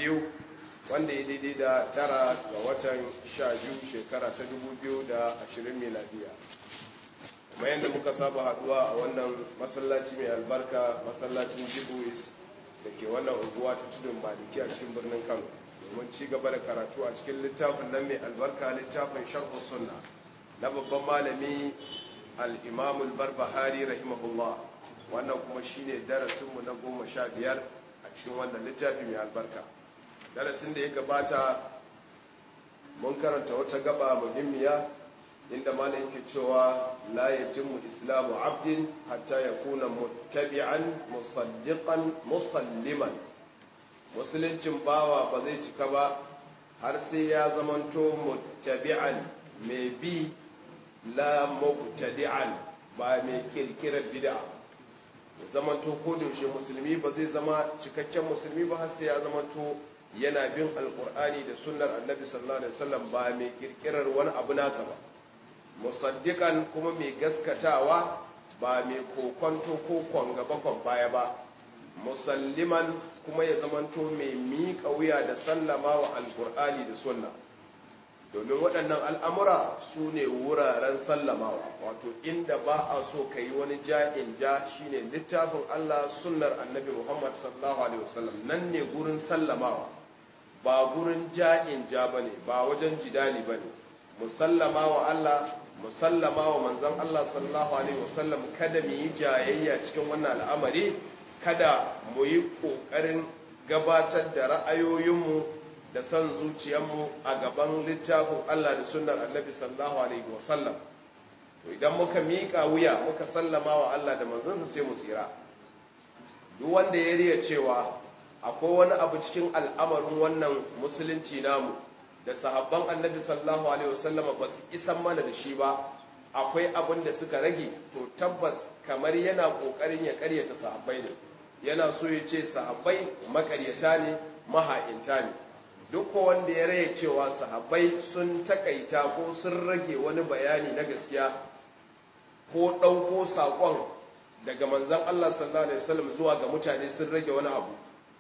biyu wanda ya daidai da tara ga watan sha biyu shekara ta dubu biyu da ashirin miladiya kuma yadda muka saba haduwa a wannan masallaci mai albarka masallacin jibuis da ke wannan unguwa ta tudun maliki a cikin birnin kano domin ci gaba da karatu a cikin littafin nan mai albarka littafin sharhu sunna na babban malami al-imamul barbahari rahimahullah wannan kuma shine darasinmu na goma sha biyar a cikin wannan littafi mai albarka darasin da ya gabata mun karanta wata gaba muhimmiya inda malam yake cewa la yatimmu islamu abdin hatta yakuna muttabi'an musaddiqan musalliman musuluncin bawa ba zai cika ba har sai ya zamanto muttabi'an mai bi la mubtadi'an ba mai kirkirar bid'a zamanto ko da yaushe musulmi ba zai zama cikakken musulmi ba har sai ya zamanto yana bin alkur'ani da sunnar annabi sallallahu alaihi wasallam ba mai kirkirar wani abu nasa ba musaddiqan kuma mai gaskatawa ba mai kokonto ko kwangaba kwan baya ba musalliman kuma ya zamanto mai miƙa wuya da sallama wa alkur'ani da sunna domin waɗannan al'amura su ne wuraren sallamawa wato inda ba a so ka yi wani ja'in ja shi ne littafin Allah sunnar annabi Muhammad sallallahu Alaihi wasallam nan ne gurin sallamawa ba gurin ja'in ja ba ne ba wajen jidali ba ne musallama wa Allah musallama wa manzan Allah sallallahu Alaihi wasallam kada mu yi jayayya cikin wannan al'amari kada mu yi ƙoƙarin gabatar da ra'ayoyinmu da son zuciyarmu a gaban littafin Allah da sunnar annabi sallallahu alaihi wasallam to idan muka miƙa wuya muka sallama wa Allah da manzansa sai mu tsira duk wanda ya riya cewa akwai wani abu cikin al'amarin wannan musulunci namu da sahabban annabi sallallahu alaihi wasallam ba su isan mana da shi ba akwai abin da suka rage to tabbas kamar yana kokarin ya karyata sahabbai ne yana so ya ce sahabbai makaryata ne maha'inta ne duk wanda ya raya cewa sahabbai sun takaita ko sun rage wani bayani na gaskiya ko ɗauko saƙon daga manzan Allah sallallahu Alaihi wasallam zuwa ga mutane sun rage wani abu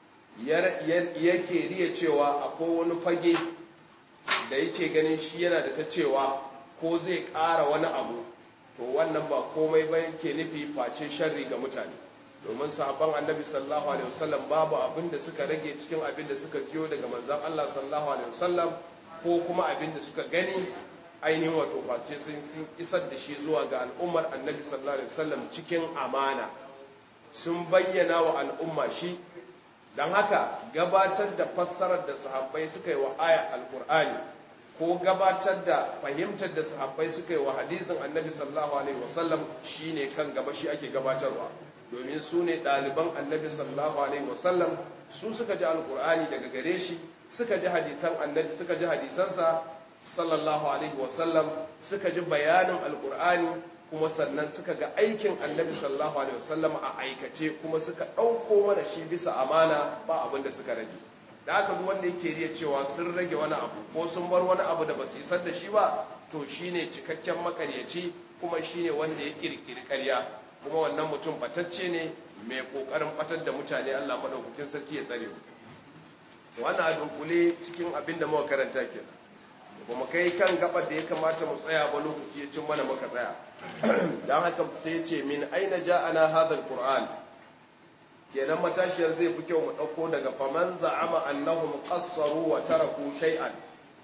yake riya cewa akwai wani fage da yake ganin shi yana da ta cewa ko zai ƙara wani abu to wannan ba komai ba yake nufi face sharri ga mutane domin sahabban annabi sallallahu alaihi wasallam babu abin da suka rage cikin abin da suka jiyo daga manzon Allah sallallahu alaihi wasallam ko kuma abin da suka gani ainihin wato face sun sun isar da shi zuwa ga al'ummar annabi sallallahu alaihi wasallam cikin amana sun bayyana wa al'umma shi dan haka gabatar da fassarar da sahabbai suka yi wa aya alqur'ani ko gabatar da fahimtar da sahabbai suka yi wa hadisin annabi sallallahu alaihi wasallam shine kan gaba shi ake gabatarwa domin su ne ɗaliban annabi sallallahu alaihi wasallam su suka ji alkur'ani daga gare shi suka ji hadisan annabi suka ji hadisansa sallallahu alaihi wasallam suka ji bayanin alkur'ani kuma sannan suka ga aikin annabi sallallahu alaihi wasallam a aikace kuma suka ɗauko mana shi bisa amana ba abin da suka rage da haka duk wanda yake riya cewa sun rage wani abu ko sun bar wani abu da ba su isar da shi ba to shine cikakken makaryaci kuma shine wanda ya kirkiri ƙarya kuma wannan mutum batacce ne mai kokarin batar da mutane Allah madaukakin sarki ya tsare mu wannan a dunkule cikin abin da muka karanta ke ba mu kai kan gabar da ya kamata mu tsaya ba lokaci ya cin mana muka tsaya dan haka sai ya ce min aina ja'ana hadha alquran kenan matashiyar zai fi kyau mu dauko daga faman za'ama annahum qassaru wa taraku shay'an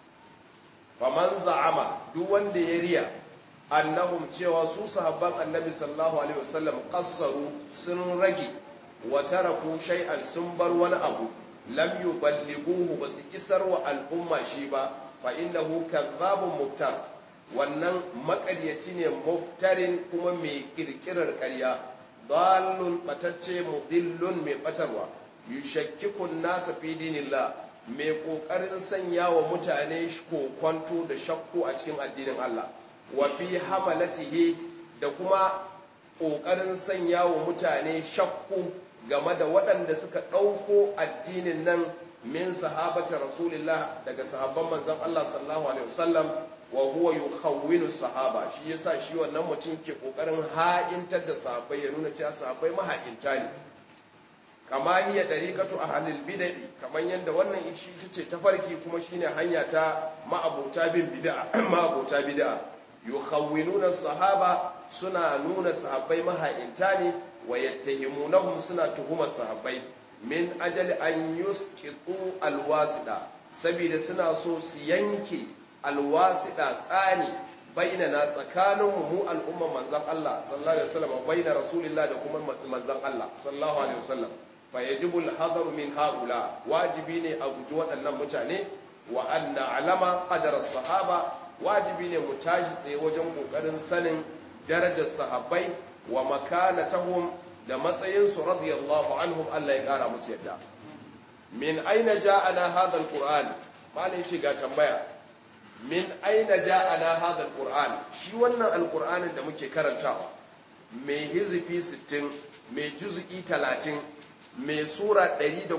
faman za'ama duk wanda ya riya annahum cewa su sahabban annabi sallallahu alaihi wasallam qassaru sun rage wa taraku shay'an sun bar wani abu lam yuballighuhu basu isar wa al'umma shi ba fa innahu kadhabun muftar wannan makaryaci ne muftarin kuma mai kirkirar ƙarya dallun batacce mudillun mai batarwa yushakkiku nasa fi dinillah mai kokarin sanya wa mutane kokonto da shakku a cikin addinin Allah wa fi hamalatihi da kuma ƙoƙarin sanya wa mutane shakku game da waɗanda suka ɗauko addinin nan min sahabata rasulillah daga sahabban manzon Allah sallallahu alaihi wasallam wa huwa yukhawwinu sahaba shi yasa shi wannan mutum ke kokarin ha'intar da sahabbai ya nuna cewa sahabbai maha'inta ne kama hiya dariqatu ahlil bid'ah kaman yanda wannan shi tace tafarki kuma shine hanya ta ma'abuta bin bid'a ma'abuta bid'a yukhawwinuna sahaba suna nuna sahabbai maha'inta ne wa yattahimunahum suna tuhumar sahabbai min ajali an yusqitu alwasida saboda suna so su yanke alwasida tsani bainana tsakanin mu al'umman manzon Allah sallallahu alaihi wasallam baina rasulillah da kuma manzon Allah sallallahu alaihi wasallam fa yajibu al-hadaru min haula wajibi ne a guji waɗannan mutane wa anna alama qadara sahaba wajibi ne mu tashi tsaye wajen kokarin sanin darajar sahabbai wa makanatahum da matsayinsu radiyallahu anhum Allah ya kara musu yadda min aina ja'ana hadha alquran malai shi ga tambaya min aina ja'ana hadha alquran shi wannan alqur'anin da muke karantawa mai hizfi 60 mai juz'i 30 mai sura 114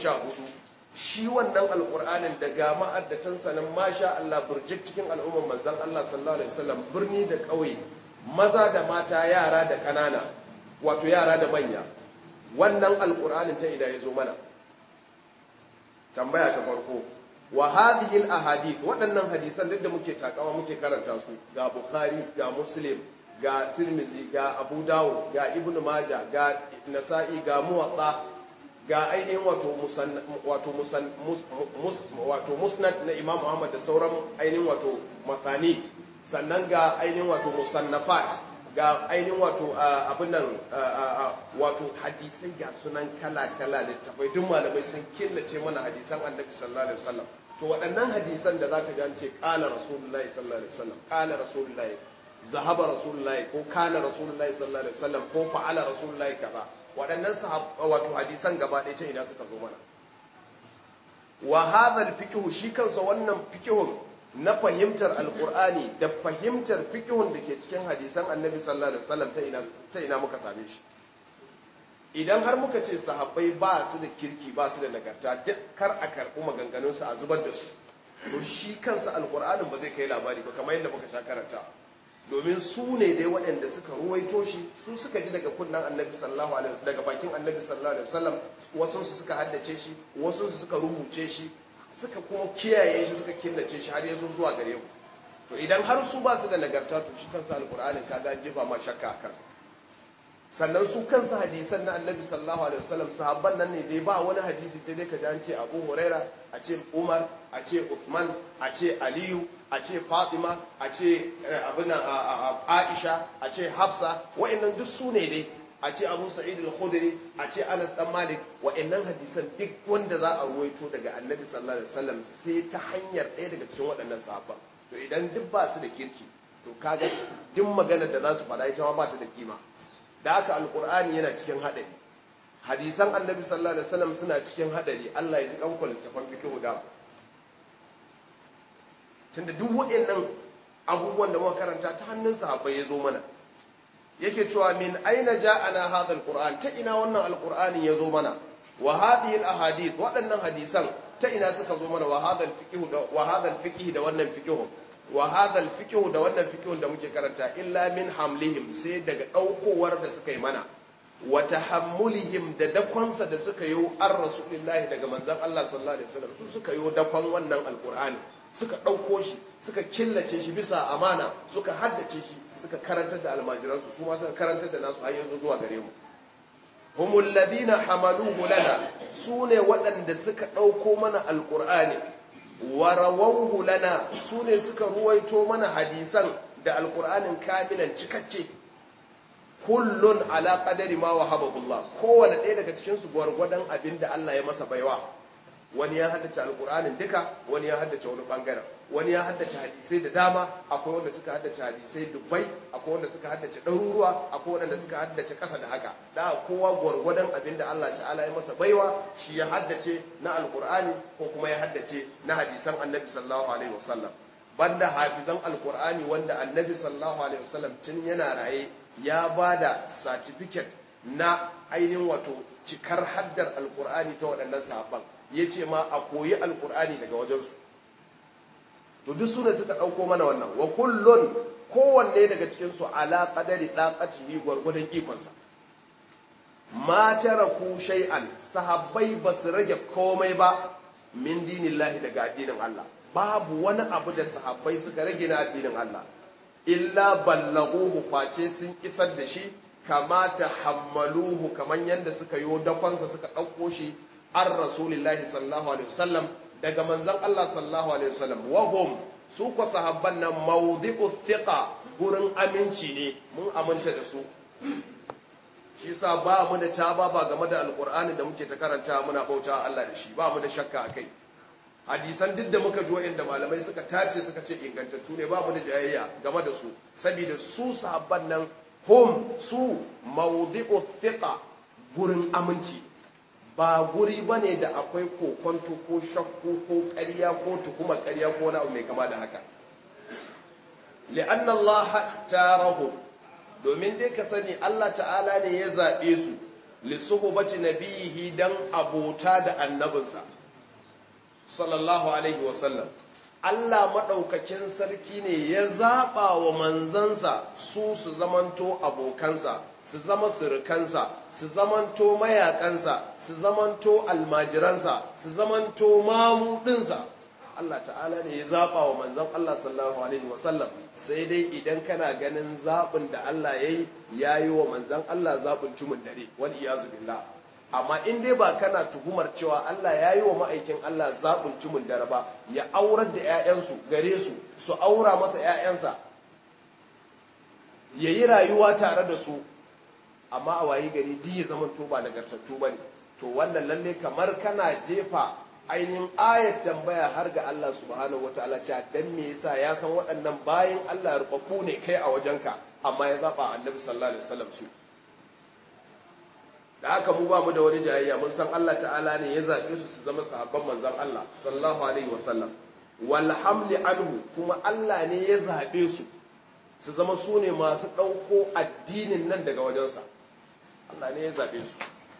shi wannan alqur'anin daga ma'addatan sanan masha Allah burjik cikin al'umman manzon Allah sallallahu alaihi wasallam birni da ƙauye maza da mata yara da ƙanana wato yara da manya wannan alkur'anin ta ida ya zo mana tambaya ta farko wa hadhihi ahadith waɗannan hadisan duk da muke takawa muke karanta su ga bukhari ga muslim ga tirmizi ga abu dawud ga ibnu majah ga nasa'i ga muwatta ga ainihin wato musan wato musan wato musnad na imam muhammad da sauran ainihin wato masanid sannan ga ainihin wato musannafat ga ainihin wato abin nan wato hadisai ga sunan kala-kala littafai duk malamai sun killace mana hadisan annabi sallallahu alaihi wasallam to waɗannan hadisan da zaka ji an ce qala rasulullahi sallallahu alaihi wasallam qala rasulullahi zahaba rasulullahi ko kana rasulullahi sallallahu alaihi wasallam ko fa'ala rasulullahi kaza waɗannan wato hadisan gaba ɗaya ta ina suka zo mana wa hadha al shi kansa wannan fiqhun na fahimtar alkur'ani da fahimtar fikihun da ke cikin hadisan annabi sallallahu alaihi wasallam ta ina ta ina muka same shi idan har muka ce sahabbai ba su da kirki ba su da nagarta duk kar a karɓi maganganun su a zubar da su to shi kansa alkur'anin ba zai kai labari ba kamar yadda muka sha karanta domin su ne dai waɗanda suka ruwaito shi su suka ji daga kunnan annabi sallallahu alaihi wasallam daga bakin annabi sallallahu alaihi wasallam wasu su suka haddace shi wasu su suka rubuce shi suka kuma kiyaye shi suka killace shi har ya zo zuwa gare mu to idan har su ba su da nagarta to shi kansa alkur'anin kaga an jefa ma shakka a kansa sannan su kansa hadisan na annabi sallallahu alaihi wasallam sahabban nan ne dai ba wani hadisi sai dai ka ji an ce abu huraira a ce umar a ce uthman a ce aliyu a ce fatima a ce abin aisha a ce hafsa wa'annan duk su ne dai a ce abu sa'id al-khudri a ce anas dan malik wa'annan hadisan duk wanda za a ruwaito daga annabi sallallahu alaihi wasallam sai ta hanyar ɗaya daga cikin waɗannan sahabban to idan duk ba su da kirki to kaga duk maganar da za su faɗa ita ma ba ta da kima da haka alqur'ani yana cikin haɗari hadisan annabi sallallahu alaihi wasallam suna cikin haɗari Allah ya ji kanku littafan fiqh da tunda duk waɗannan abubuwan da muka karanta ta hannun sahabbai ya zo mana yake cewa min aina ja'ana hadha alquran ta ina wannan alqur'ani yazo mana wa hadhihi alahadith waɗannan hadisan ta ina suka zo mana wa hadha alfiqh da wa hadha alfiqh da wannan fiqh wa hadha alfiqh da wannan fiqh da muke karanta illa min hamlihim sai daga daukowar da suka yi mana wa tahammulihim da dakonsa da suka yi an rasulullahi daga manzon Allah sallallahu alaihi wasallam su suka yi dakon wannan alqur'ani suka dauko shi suka killace shi bisa amana suka haddace shi suka karantar da almajiransu su ma suka karantar da nasu har yanzu zuwa gare mu humul ladina hamaluhu lana sune waɗanda suka ɗauko mana alqur'ani wa rawawhu lana sune suka ruwaito mana hadisan da alqur'anin kamilan cikakke kullun ala qadari ma wahabahu Allah kowanne ɗaya daga cikin su gwargwadon abinda Allah ya masa baiwa wani ya haddace alkur'anin duka wani ya haddace wani bangaren wani ya haddace hadisai da dama akwai wanda suka haddace hadisai dubbai akwai wanda suka haddace ɗaruruwa akwai wanda suka haddace ƙasa da haka da kowa gwargwadon abin da Allah ta'ala ya masa baiwa shi ya haddace na alkur'ani ko kuma ya haddace na hadisan annabi sallallahu alaihi wasallam banda hafizan alkur'ani wanda annabi sallallahu alaihi wasallam tun yana raye ya bada certificate na ainihin wato cikar haddar alkur'ani ta waɗannan sahabban ya ce ma a koyi alkur'ani daga wajensu to duk su ne suka ɗauko mana wannan wa kullun kowanne daga cikinsu ala qadari ɗaƙacihi gwargwadon ikonsa ma taraku shay'an sahabbai ba su rage komai ba min dinillahi daga addinin Allah babu wani abu da sahabbai suka rage na addinin Allah illa ballaghuhu face sun isar da shi kama ta hammaluhu kaman yanda suka yo dakonsa suka ɗauko shi an rasulillahi sallallahu alaihi wasallam daga manzon Allah sallallahu alaihi wasallam wa hum su ko sahabban nan mawdi'u thiqa gurin aminci ne mun aminta da su shi yasa ba mu da taba ba game da alqur'ani da muke ta karanta muna bauta Allah da shi ba mu da shakka akai hadisan duk da muka jo inda malamai suka tace suka ce ingantattu ne ba mu da jayayya game da su saboda su sahabban nan hum su mawdi'u thiqa gurin aminci ba guri bane da akwai kokonto ko shakku ko ƙarya ko tuhuma ƙarya ko wani abu mai kama da haka li'anna Allah tarahum domin dai ka sani Allah ta'ala ne ya zabe su li suhbati nabihi dan abota da annabinsa sallallahu alaihi wasallam Allah maɗaukakin sarki ne ya zaɓa wa manzansa su su zamanto abokansa su zama surukansa su zamanto mayakansa su zamanto almajiransa su zamanto mamudinsa Allah ta'ala ne ya zaɓa wa manzan Allah sallallahu alaihi wasallam sai dai idan kana ganin zaɓin da Allah ya yi ya yi wa manzan Allah zaɓin tumun dare wani iyazu billah amma in dai ba kana tuhumar cewa Allah ya yi wa ma'aikin Allah zaɓin tumun dare ba ya aurar da 'ya'yansu gare su su aura masa 'ya'yansa ya yi rayuwa tare da su amma a wayi gari di ya zama to ba nagartattu ba ne to wannan lalle kamar kana jefa ainihin ayat tambaya har ga Allah subhanahu wataala cewa dan me yasa ya san waɗannan bayan Allah rubabbu ne kai a wajenka amma ya zaba annabi sallallahu alaihi wasallam su da haka mu ba mu da wani jayayya mun san Allah ta'ala ne ya zaɓe su su zama sahabban manzon Allah sallallahu alaihi wasallam wal hamli anhu kuma Allah ne ya zaɓe su su zama su ne masu ɗauko addinin nan daga wajensa Allah ne ya zaɓe su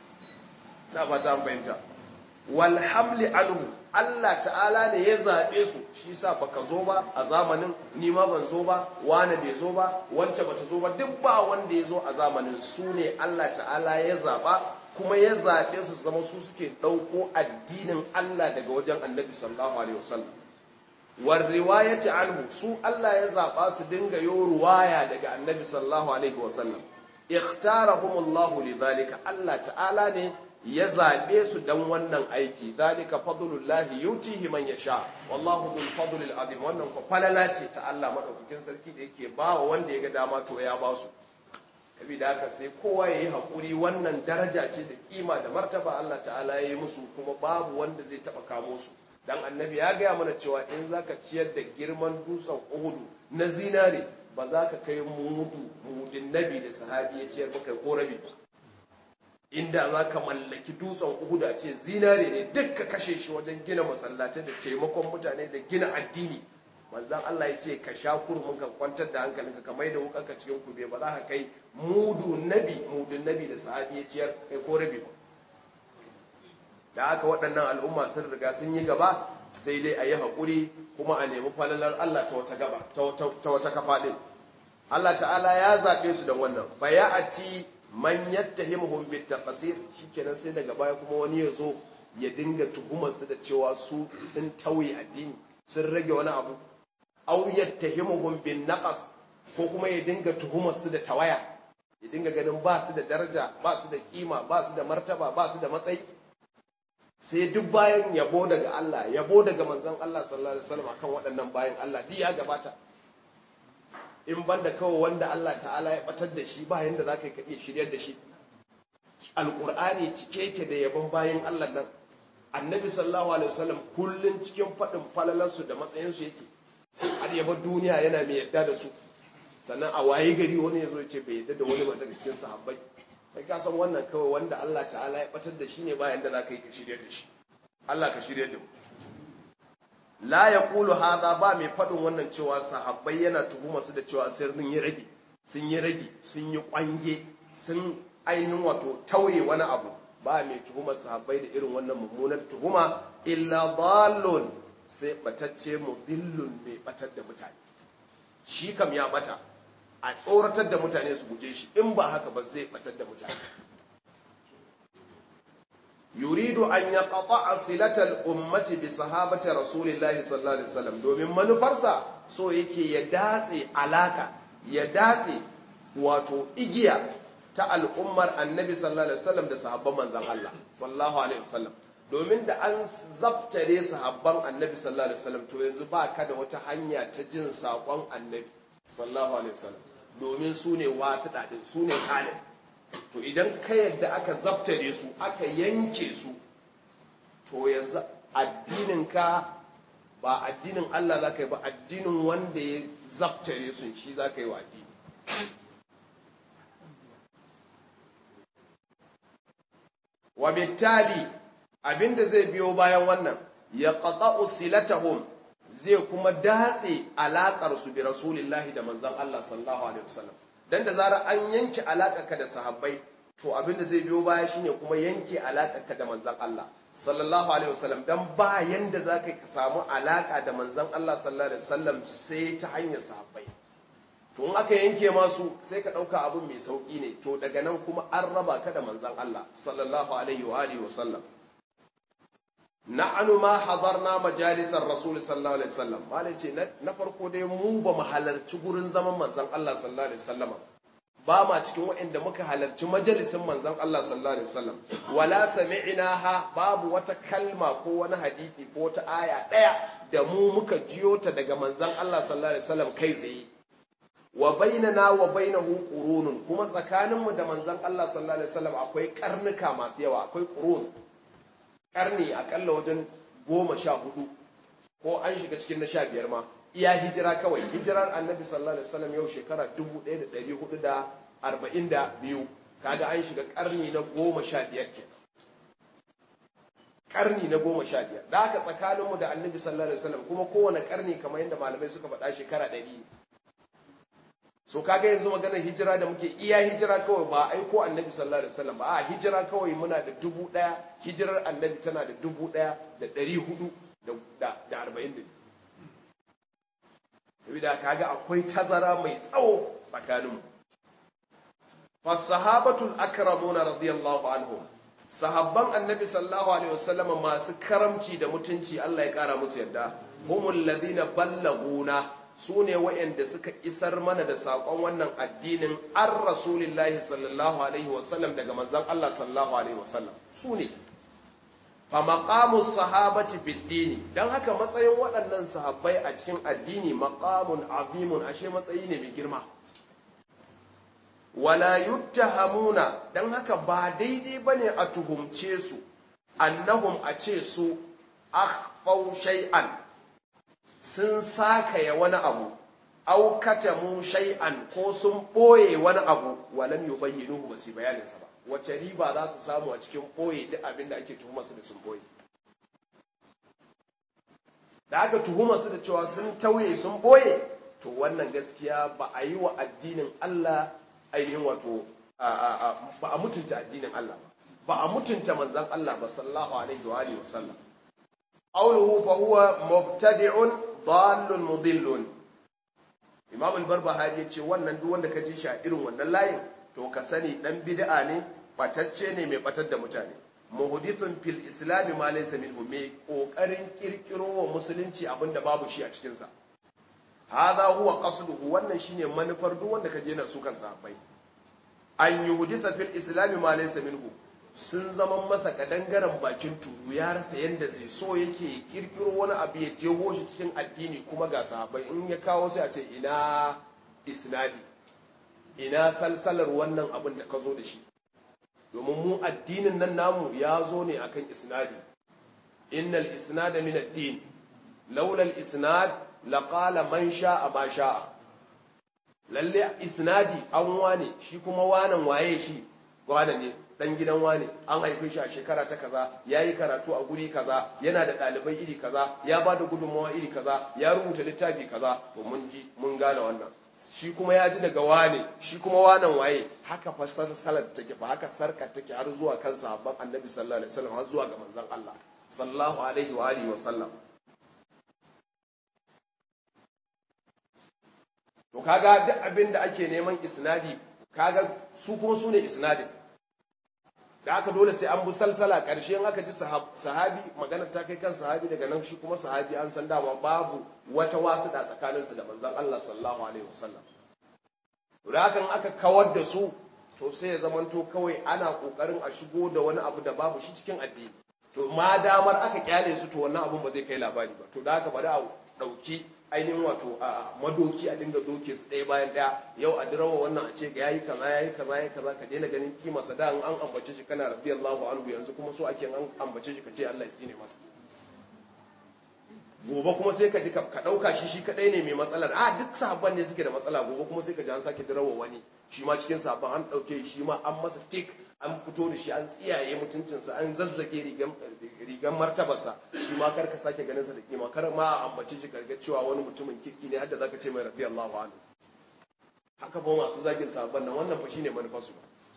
na fata an fahimta wal hamli anhu Allah ta'ala ne ya zaɓe su shi sa baka zo ba a zamanin ni ma ban zo ba wani bai zo ba wance bata zo ba duk ba wanda ya zo a zamanin su ne Allah ta'ala ya zaɓa kuma ya zaɓe su zama su suke ɗauko addinin Allah daga wajen annabi sallallahu alaihi wasallam war riwayati anhu su Allah ya zaɓa su dinga yo ruwaya daga annabi sallallahu alaihi wasallam ikhtarahumullahu lidhalika Allah ta'ala ne ya zaɓe su dan wannan aiki zalika fadlullahi yutihi man yasha wallahu dhul fadlil azim wannan ko falala ce ta Allah madaukakin sarki da yake ba wa wanda ya ga dama to ya ba su da haka sai kowa ya yi haƙuri wannan daraja ce da kima da martaba Allah ta'ala ya yi musu kuma babu wanda zai taɓa kamo su dan annabi ya gaya mana cewa in zaka ciyar da girman dutsen uhudu na zinare ba za ka kai mudu mudin nabi da sahabi ya ciyar ba kai ko rabi ba inda za ka mallaki dutsen uhudu a ce zinare ne duk ka kashe shi wajen gina masallatai da taimakon mutane da gina addini manzan Allah ya ce ka sha kurmin ka kwantar da hankalinka ka mai da wukanka cikin kube ba za ka kai mudu nabi mudun nabi da sahabi ya ciyar kai ko rabi ba da haka waɗannan al'umma sun riga sun yi gaba sai dai a yi haƙuri kuma a nemi falalar Allah ta wata gaba ta wata kafa ɗin Allah ta'ala ya zaɓe su da wannan baya a ci man yattahimuhum bit taqsir shikenan sai daga baya kuma wani ya zo ya dinga tuhumar su da cewa su sun tauye addini sun rage wani abu aw yattahimuhum bin naqas ko kuma ya dinga tuhumar su da tawaya ya dinga ganin ba su da daraja ba su da kima ba su da martaba ba su da matsayi sai duk bayan yabo daga Allah yabo daga manzon Allah sallallahu alaihi wasallam akan waɗannan bayan Allah duk ya gabata in banda kawai wanda Allah ta'ala ya batar da shi ba yanda zaka ka iya shiryar da shi alqur'ani cike yake da yabon bayan Allah nan annabi sallallahu alaihi wasallam kullun cikin fadin falalansu da matsayin su yake har yaba duniya yana mai yadda da su sannan a waye gari wani yazo ya ce bai yadda da wani ba daga cikin sahabbai kai ka san wannan kawai wanda Allah ta'ala ya batar da shi ne bayan da zaka yi ka shiryar da shi Allah ka shiryar da mu la yaqulu hadha ba mai fadin wannan cewa sahabbai yana tuhuma su da cewa sirrin yi rage sun yi rage sun yi kwange sun ainihin wato tauye wani abu ba mai tuhumar sahabbai da irin wannan mummunar tuhuma illa dallun sai batacce mudillun mai batar da mutane shi kam ya bata a tsoratar da mutane su guje shi in ba haka ba zai batar da mutane yuridu an yaqta'a silatal ummati bi sahabati rasulillahi sallallahu alaihi wasallam domin manufarsa so yake ya datse alaka ya datse wato igiya ta al'ummar annabi sallallahu alaihi wasallam da sahabban manzon Allah sallallahu alaihi wasallam domin da an zabtare sahabban annabi sallallahu alaihi wasallam to yanzu ba ka da wata hanya ta jin saƙon annabi sallallahu alaihi wasallam domin su ne wasu ɗaɗin su ne kalin to idan ka yadda aka zabtare su aka yanke su to yanzu addininka ba addinin Allah za ka yi ba addinin wanda ya zabtare su shi za ka yi wa addini wa bittali abinda zai biyo bayan wannan ya qata'u silatahum zai kuma datse alakar su bi rasulillahi da manzon Allah sallallahu alaihi wasallam dan da zarar an yanke alakarka da sahabbai to abinda zai biyo baya shine kuma yanke alakarka da manzon Allah sallallahu alaihi wasallam dan ba yanda zaka ka samu alaka da manzon Allah sallallahu alaihi wasallam sai ta hanyar sahabbai to in aka yanke masu sai ka dauka abun mai sauki ne to daga nan kuma an raba ka da manzon Allah sallallahu alaihi wa alihi wasallam na'anu ma hadarna majalisar rasul sallallahu alaihi wasallam malai ce na farko dai mu ba mu halarci gurin zaman manzon Allah sallallahu alaihi wasallam ba ma cikin waɗanda muka halarci majalisin manzon Allah sallallahu alaihi wasallam wala sami'naha babu wata kalma ko wani hadisi ko wata aya daya da mu muka jiyo ta daga manzon Allah sallallahu alaihi wasallam kai tsaye wa bainana wa bainahu qurunun kuma tsakaninmu da manzon Allah sallallahu alaihi wasallam akwai karnuka masu yawa akwai qurun karni akalla wajen goma sha hudu ko an shiga cikin na sha biyar ma iya hijira kawai hijirar annabi sallallahu alaihi wasallam yau shekara 1442 kaga an shiga karni na goma sha biyar ke karni na goma sha biyar da haka tsakaninmu da annabi sallallahu alaihi wasallam kuma kowane karni kamar yadda malamai suka faɗa shekara ɗari so kaga yanzu maganar hijira da muke iya hijira kawai ba aiko annabi sallallahu alaihi wasallam ba a hijira kawai muna da dubu daya hijirar annabi tana da dubu daya da dari hudu da arba'in da biyu da kaga akwai tazara mai tsawo tsakaninmu fasahabatul akramuna radiyallahu anhum sahabban annabi sallallahu alaihi wasallam masu karamci da mutunci Allah ya kara musu yadda humul ladina ballaguna su ne wa'yanda suka isar mana da saƙon wannan addinin an rasulillahi sallallahu alaihi wasallam daga manzan Allah sallallahu alaihi wasallam su ne fa maqamu sahabati fid dini dan haka matsayin waɗannan sahabbai a cikin addini maqamun azimun ashe matsayi ne mai girma wala yuttahamuna dan haka ba daidai bane a tuhumce su annahum a ce su akhfau shay'an sun sakaya wani abu aukata mu shay'an ko sun ɓoye wani abu walam yubayyinuhu ba su bayanin sa ba wace riba za su samu a cikin ɓoye duk abin da ake tuhumar su da sun ɓoye da aka tuhumar su da cewa sun tauye sun ɓoye to wannan gaskiya ba a yi wa addinin Allah ainihin wato ba a mutunta addinin Allah ba ba a mutunta manzon Allah ba sallallahu alaihi wa alihi wa sallam qawluhu fa huwa mubtadi'un dallun mudillun imam al-barbahari yace wannan duk wanda ka ji shi a irin wannan layin to ka sani dan bid'a ne batacce ne mai batar da mutane muhdithun fil islam ma laysa minhu mai kokarin kirkiro wa musulunci abinda babu shi a cikin sa hadha huwa qasduhu wannan shine manufar duk wanda ka je na su kan sahabbai an yuhditha fil islam ma laysa minhu sun zama masa kadangaren bakin turu ya rasa yadda zai so yake kirkiro wani abu ya jeho shi cikin addini kuma ga sahabbai in ya kawo sai a ce ina isnadi ina salsalar wannan abin da ka zo da shi domin mu addinin nan namu ya zo ne akan isnadi innal isnada min ad-din laula al-isnad laqala man sha'a ma sha'a lalle isnadi an wane shi kuma wanan waye shi wane ne dan gidan wane an haife shi a shekara ta kaza ya yi karatu a guri kaza yana da ɗalibai iri kaza ya ba da gudunmawa iri kaza ya rubuta littafi kaza to mun ji mun gane wannan shi kuma ya ji daga wane shi kuma wanan waye haka fasar salat take ba haka sarkar take har zuwa kan sahabban annabi sallallahu alaihi wasallam har zuwa ga manzon Allah sallallahu alaihi wa alihi wa sallam to kaga duk abin da ake neman isnadi kaga su kuma su ne isnadin da aka dole sai an bi salsala ƙarshe in aka ji sahabi maganar ta kai kan sahabi daga nan shi kuma sahabi an san dama babu wata wasu da tsakaninsu da manzon Allah sallallahu alaihi wasallam da hakan aka kawar da su to sai ya zamanto kawai ana kokarin a shigo da wani abu da babu shi cikin addini to ma damar aka kyale su to wannan abun ba zai kai labari ba to da haka bari a dauki ainihin wato a madoki a dinga doke su ɗaya bayan ɗaya yau a dirawa wannan a ce ga yayi kaza yayi kaza yayi kaza ka daina ganin kima sa da an ambace shi kana radiyallahu anhu yanzu kuma so ake an ambace shi ka ce Allah ya tsine masa gobe kuma sai ka ji ka dauka shi shi kadai ne mai matsalar a duk sahabban ne suke da matsala gobe kuma sai ka ji an sake dirawa wani shi ma cikin sahabban an dauke shi ma an masa tik an fito da shi an tsiyaye mutuncinsa an zazzage rigan martabarsa shi ma kar ka sake ganin sa da kima kar ma a ambace shi karga cewa wani mutumin kirki ne hadda zaka ce mai radiyallahu anhu haka ba masu zagin sahabban nan wannan fa shine manufarsu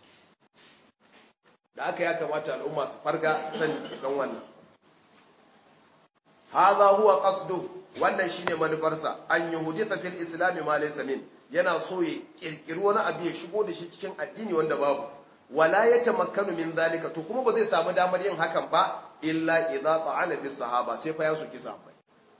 da aka ya kamata al'umma su farga san san wannan hadha huwa qasdu wannan shine manufarsa an yuhdisa fil islam ma laysa min yana so ya kirkiri wani abu ya shigo da shi cikin addini wanda babu wala ya tamakkanu min zalika to kuma ba zai samu damar yin hakan ba illa idza ta'ana bis sahaba sai fa ya soki sahabbai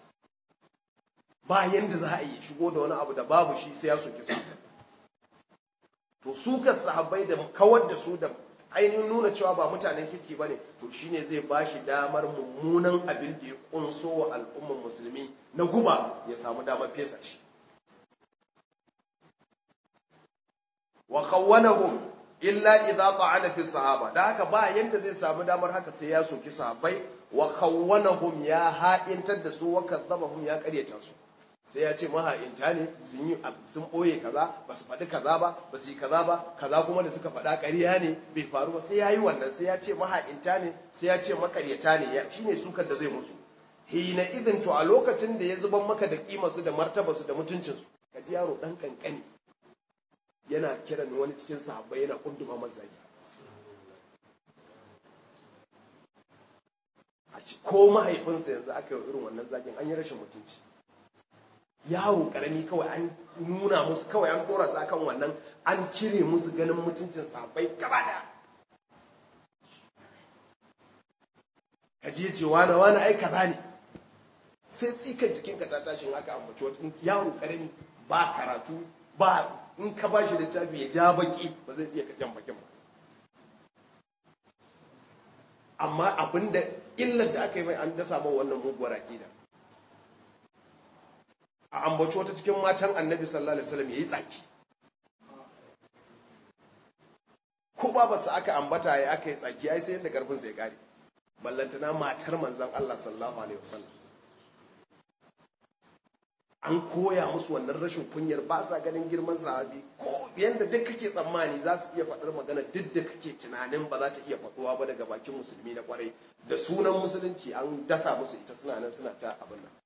ba yanda za a yi shigo da wani abu da babu shi sai ya soki sahabbai to su ka sahabbai da kawar da su da ainihin nuna cewa ba mutanen kirki bane to shine zai bashi damar mummunan abin da ya kunso wa al'ummar musulmi na guba ya samu damar fesa shi wa khawwanahum illa idza ta'ana fi sahaba da haka ba yanda zai samu damar haka sai ya soki sahabbai wa khawwanahum ya ha'intar da su wa kazzabahum ya karyata su sai ya ce maha'inta ne sun yi sun boye kaza ba su faɗi kaza ba ba su yi kaza ba kaza kuma da suka faɗa ƙarya ne bai faru ba sai ya yi wannan sai ya ce maha'inta ne sai ya ce makaryata ne shine sukar da zai musu hina idin to a lokacin da ya zuban maka da kimarsu da martabarsu da mutuncinsu kaji yaro dan kankani yana kiran wani cikin sahabbai yana kunduma mazaki a ci ko mahaifinsa yanzu aka yi irin wannan zagin an yi rashin mutunci yaro karami kawai an nuna musu kawai an dora su akan wannan an cire musu ganin mutuncin sahabbai gaba da ka je ce wani wani ai kaza ne sai tsikan jikinka ta tashin haka ambaci wata yaro karami ba karatu ba in ka ba shi littafi ya ja baki ba zai iya jan bakin ba amma abinda illar da aka yi mai an dasa ba wannan muguwar aƙida a ambaci wata cikin matan annabi sallallahu alaihi wasallam yayi tsaki ko ba ba su aka ambata ya aka yi tsaki ai sai yadda karfin sai kare ballantana matar manzon Allah sallallahu alaihi wasallam an koya musu wannan rashin kunyar ba sa ganin girman sahabi ko yanda duk kake tsammani za su iya faɗar magana duk da kake tunanin ba za ta iya faɗuwa ba daga bakin musulmi na kwarai da sunan musulunci an dasa musu ita suna nan suna ta abin nan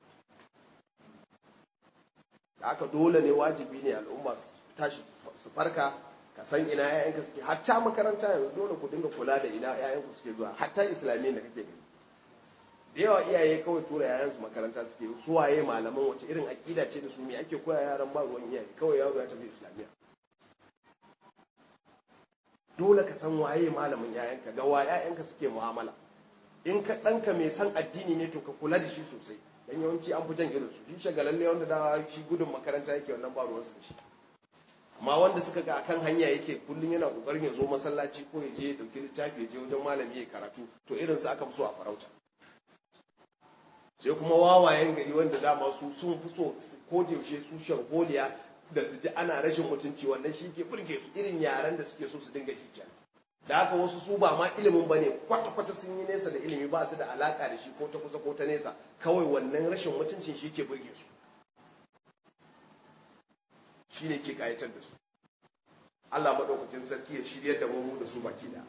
da aka dole ne wajibi ne al'umma su tashi su farka ka san ina 'ya'yanka suke hatta makaranta yanzu dole ku dinga kula da ina 'ya'yanku suke zuwa hatta islamiyyar da kake gani da yawa iyaye kawai tura yayansu makaranta suke su waye malaman wace irin akida ce da su me ake koya yaran ba ruwan iyaye kawai yaro ya tafi islamiyya dole ka san waye malamin yayanka ga wa yayanka suke mu'amala in ka ɗanka mai san addini ne to ka kula da shi sosai dan yawanci an fi jan irin su shi shagalalle wanda da shi gudun makaranta yake wannan ba ruwan su shi amma wanda suka ga akan hanya yake kullum yana kokarin ya zo masallaci ko ya je ya dauki littafi ya je wajen malami ya karatu to irin su aka fi so a farauta sai kuma wawayen gari wanda dama su sun fi so ko da yaushe su sharholiya da su ji ana rashin mutunci wannan shi ke burge su irin yaran da suke so su dinga jikiya da haka wasu su ba ma ilimin bane kwata-kwata sun yi nesa da ilimi ba su da alaka da shi ko ta kusa ko ta nesa kawai wannan rashin mutuncin shi ke burge su shi ne ke kayatar da su Allah maɗaukakin sarki ya shirya da mu da su baki da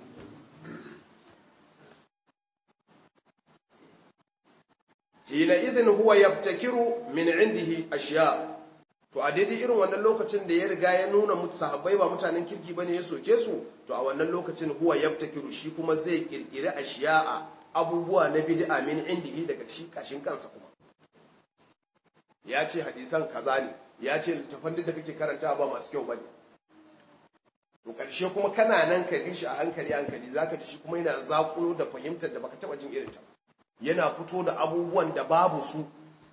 hina idin huwa yabtakiru min indihi ashiya to a daidai irin wannan lokacin da ya riga ya nuna mutu sahabbai ba mutanen kirki bane ya soke su to a wannan lokacin huwa yabtakiru shi kuma zai kirkiri ashiya abubuwa na bid'a min indihi daga shi kashin kansa kuma ya ce hadisan kaza ne ya ce littafan da kake karanta ba masu kyau bane to ƙarshe kuma kana nan ka bi shi a hankali hankali zaka ji shi kuma yana zakulo da fahimtar da baka taba jin irin ta yana fito da abubuwan da babu su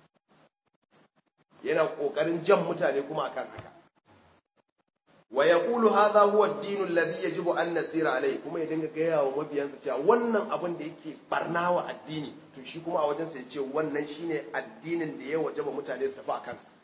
yana kokarin jan mutane kuma akan haka wa yaqulu hadha huwa ad-din alladhi yajibu an nasira alayhi kuma ya dinga gaya wa mabiyansa cewa wannan abin da yake barnawa addini to shi kuma a wajensa ya ce wannan shine addinin da ya wajaba mutane su tafi akan sa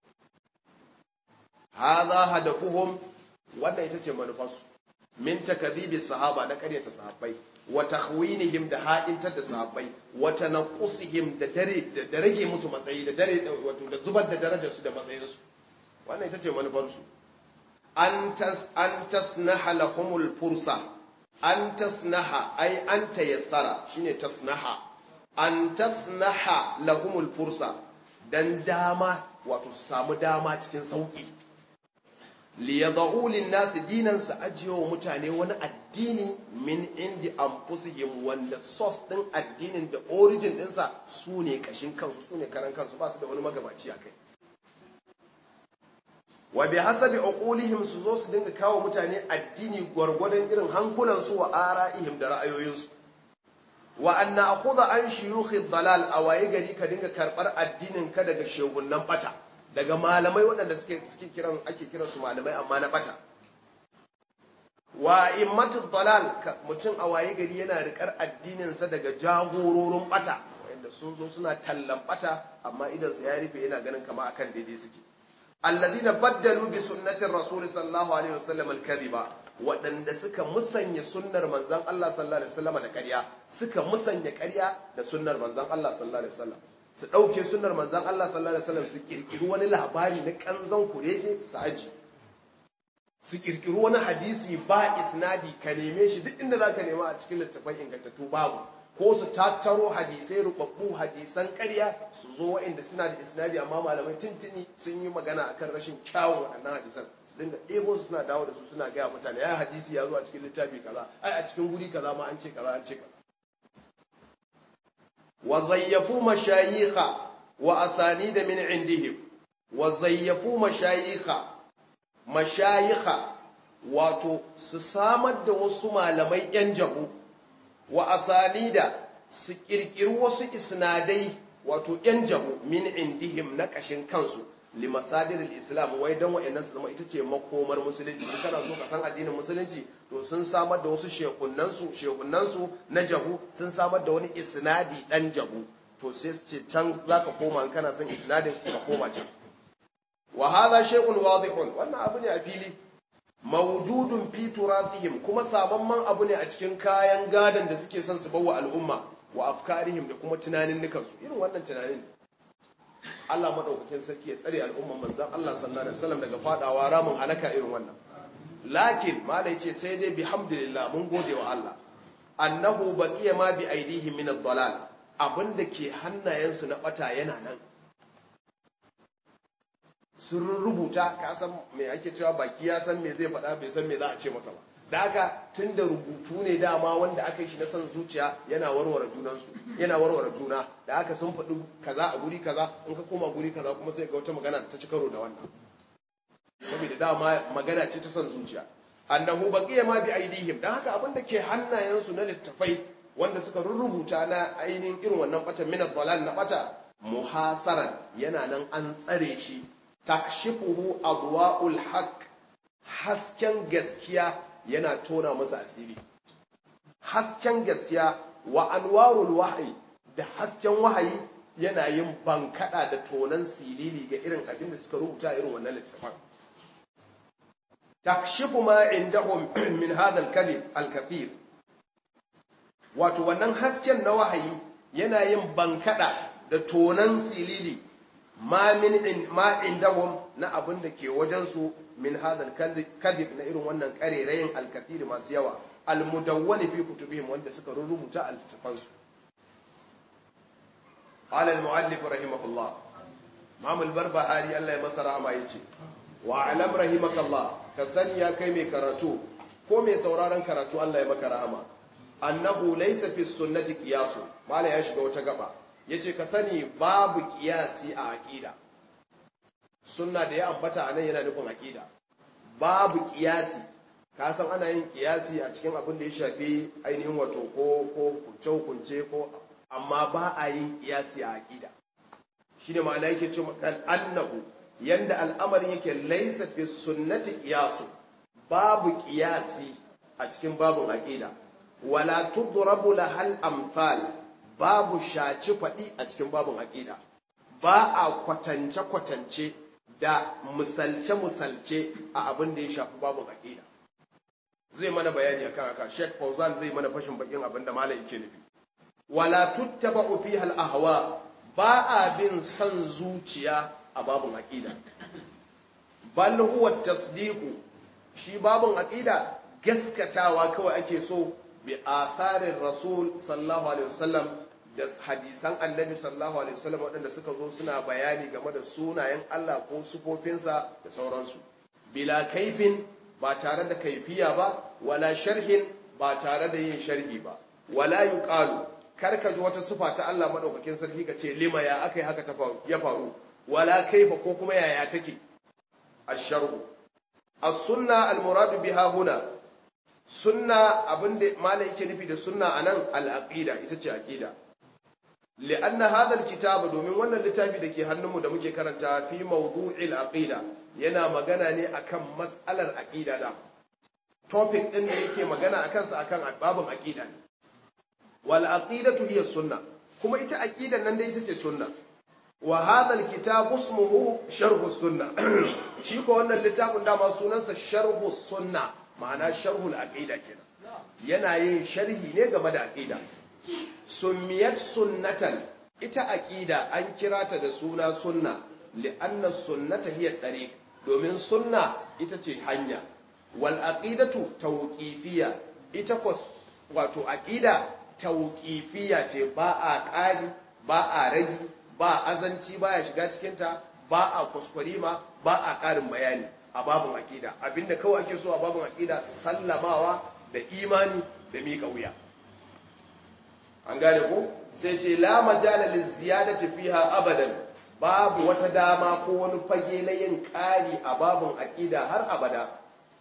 hadha hadafuhum wannan ita ce manufarsu min takdhibi sahaba na karyata sahabbai wa takhwinihim da ha'intar da sahabbai wa tanqusihim da dare da rage musu matsayi da dare wato da zubar da darajar su da matsayin su wannan ita ce manufarsu an tas an tasnaha lahumul fursa an tasnaha ai an tayassara shine tasnaha an tasnaha lahumul fursa dan dama wato su samu dama cikin sauki liyadau linnasi dinan su ajiye wa mutane wani addini min indi anfusihim wanda source din addinin da origin dinsa su ne kashin kansu su ne karan kansu ba su da wani magabaci a kai wa bi hasabi uqulihim su zo su dinga kawo mutane addini gwargwadon irin hankulan su wa ara'ihim da ra'ayoyinsu wa an na'khudha an shuyukh dalal awaye gari ka dinga karbar addinin ka daga shegunan bata daga malamai waɗanda suke suke kiran ake kiran su malamai amma na bata wa immatu dalal mutum a waye gari yana rikar addinin sa daga jagororin bata wanda sun zo suna tallan bata amma idan su ya rufe yana ganin kama akan daidai suke alladhina baddalu bi sunnati rasul sallallahu alaihi wasallam al-kadhiba waɗanda suka musanya sunnar manzon Allah sallallahu alaihi wasallam da ƙarya suka musanya ƙarya da sunnar manzon Allah sallallahu alaihi wasallam su ɗauke sunar manzan Allah sallallahu Alaihi wasallam su ƙirƙiri wani labari na ƙanzon kurege su aji su ƙirƙiri wani hadisi ba isnadi ka neme shi duk inda za ka nema a cikin littattafan ingantattu babu ko su tattaro hadisai rubabbu hadisan ƙarya su zo waɗanda suna da isnadi amma malamai tuntuni sun yi magana akan rashin kyawun waɗannan hadisan su dinga ɗebo su suna dawo da su suna gaya mutane ya hadisi ya zo a cikin littafi kaza ai a cikin guri kaza ma an ce kaza an ce kaza وزيفوا مشايخ وأسانيد من عندهم وزيفوا مشايخ مشايخ wato su samar da wasu malamai ‘yan jahu wa asanida su ƙirƙiri wasu isnadai wato ‘yan jahu min indihim na ƙashin kansu limasadir islam wai don wa'annan su zama ita ce makomar musulunci in kana so ka san addinin musulunci to sun samar da wasu shekunansu shekunansu na jahu sun samar da wani isnadi dan jahu to sai su ce can zaka koma in kana son isnadin ka koma can wa hadha shay'un wadihun wannan abu ne a fili mawjudun fi turathihim kuma sabamman abu ne a cikin kayan gadan da suke son su bawa al'umma wa afkarihim da kuma tunanin nukansu irin wannan tunanin Allah madaukakin sarki ya tsare al'umman manzan Allah sallallahu alaihi wasallam daga fadawa ramin halaka irin wannan lakin malai ce sai dai bihamdillah mun gode wa Allah annahu baqiya ma bi aidihim min ad-dalal abinda ke hannayensu na bata yana nan sun rubuta ka san me ake cewa baki ya san me zai faɗa bai san me za a ce masa ba da haka tun da rubutu ne dama wanda aka yi shi na san zuciya yana warware junansu yana warware juna da haka sun faɗi kaza a guri kaza in ka koma guri kaza kuma sai ga wata magana ta ci karo da wannan saboda dama magana ce ta san zuciya annahu baqiya ma bi aidihim dan haka abin da ke hannayensu na littafai wanda suka rubuta na ainihin irin wannan bata min dalal na bata muhasaran yana nan an tsare shi takshifuhu adwa'ul haqq hasken gaskiya yana tona masa asiri hasken gaskiya wa anwarul wahyi da hasken wahayi yana yin bankada da tonan silili ga irin abin da suka rubuta irin wannan littafin takshifu ma indahum min hadha al-kalim al-kathir wato wannan hasken na wahayi yana yin bankada da tonan silili ma min ma indahum na abin da ke wajen su min hadal kadhib na irin wannan karerayin alkathiri masu yawa almudawwani fi kutubihim wanda suka rubuta al-tafan su qala al-muallif rahimahullah imam al-barbahari Allah ya masa rahama yace wa alam rahimakallah ka sani ya kai mai karatu ko mai sauraron karatu Allah ya maka rahama annahu laysa fi sunnati qiyas mala ya shiga wata gaba yace ka sani babu qiyasi a aqida sunna da ya ambata anan yana nufin aqida babu qiyasi ka san ana yin kiyasi a cikin abin da ya shafi ainihin wato ko ko kunce hukunce ko amma ba a yin kiyasi a aqida shine ma'ana yake cewa kan annahu yanda al'amarin yake laysa fi sunnati qiyasu babu kiyasi a cikin babun aqida wala tudrabu lahal amsal babu shaci faɗi a cikin babun aqida ba a kwatance kwatance da misalce misalce a abin da ya shafi babun aqida zai mana bayani akan haka Sheikh Fauzan zai mana fashin bakin abin da malam yake nufi wala tuttaba'u fiha al-ahwa ba a bin san zuciya a babun aqida bal huwa tasdiqu shi babun aqida gaskatawa kawai ake so bi atharin rasul sallallahu alaihi wasallam da hadisan annabi sallallahu alaihi wasallam waɗanda suka zo suna bayani game da sunayen Allah ko sufofinsa da sauransu bila kaifin ba tare da kaifiya ba wala sharhin ba tare da yin sharhi ba wala yuqalu karka ji wata sufa ta Allah madaukakin sarki ka ce lima ya akai haka ta faru ya faru wala kaifa ko kuma yaya take asharhu as-sunna al-murad biha huna sunna abinda malai yake nufi da sunna anan al-aqida ita ce aqida li'anna hadha al-kitab domin wannan littafi da ke hannunmu da muke karanta fi mawdu'il aqida yana magana ne akan mas'alar aqida da topic din da yake magana akan sa akan babin aqida ne wal aqidatu hiya sunna kuma ita aqidan nan da ita ce sunna wa hadha al kitab ismuhu sharh sunna shi ko wannan littafin dama sunansa sharh sunna ma'ana sharh al aqida kenan yana yin sharhi ne game da aqida summiyat sunnatan ita aqida an kira ta da suna sunna li'anna sunnata hiya tariq domin sunna ita ce hanya wal aqidatu tawqifiyya ita ko wato aqida tawqifiyya ce ba a ƙari ba a ragi ba azanci ba ya shiga cikin ta ba a kuskurima ba a ƙarin bayani a babun aqida abinda kawai ake so a babun aqida sallamawa da imani da miƙa wuya an gane ko sai ce la majala lil ziyadati fiha abadan babu wata dama ko wani fage na yin ƙari a babun aqida har abada